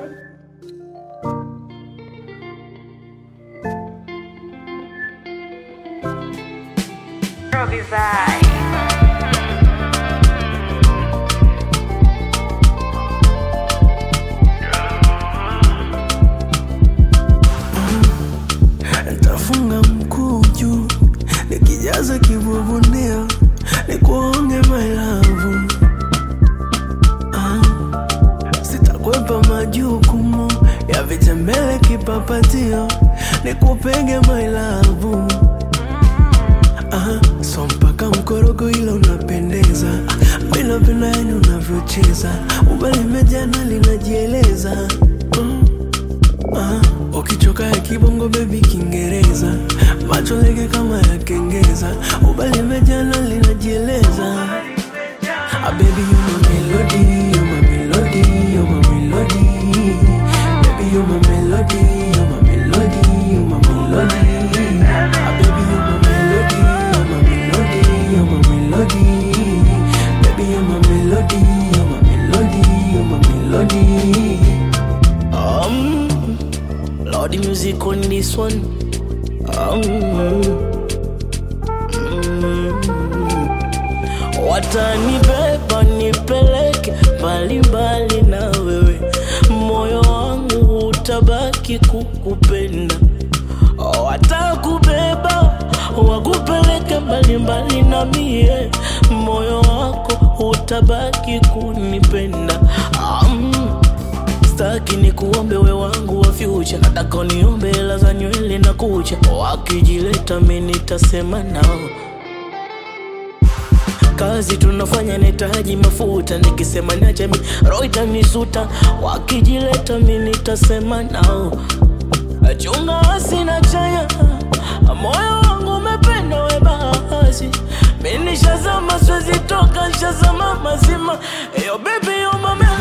Ntafunga mkuu juu nikijaza kibubunio nikuonge mailavu ah. Sitakwepa majukumu ya vitembele kipapatio nikupege mailavu ah. So mpaka mkorogo ila unapendeza ah. Minapenda yani unavyocheza ubalimejana linajieleza mm. Ah, ukichoka ya kibongo bebi Kiingereza, macho lege kama ya kengeza, ubali mejana linajieleza. Ah, baby you my melody, you my melody, you my melody. Baby you my melody, you my melody, you my melody. Ah, baby you my melody, you my melody, you my melody. Baby you my melody, you my melody, you my melody. Um, Lord, the music on this one. Um, mm, watanibeba nipeleke mbalimbali na wewe, moyo wangu utabaki kukupenda. Watakubeba wakupeleke mbalimbali na mie, moyo wako utabaki kunipenda. Um, Staki ni kuombe we wangu wa future, nataka uniombe hela za nywele na kucha. Wakijileta mi nitasema nao, kazi tunafanya nahitaji mafuta, nikisema niache mi roho itanisuta. Wakijileta mi nitasema nao, chunga asina chanya, moyo wangu umependa we basi, mi nishazama, siwezi toka, nishazama mazima. Yo baby yo mame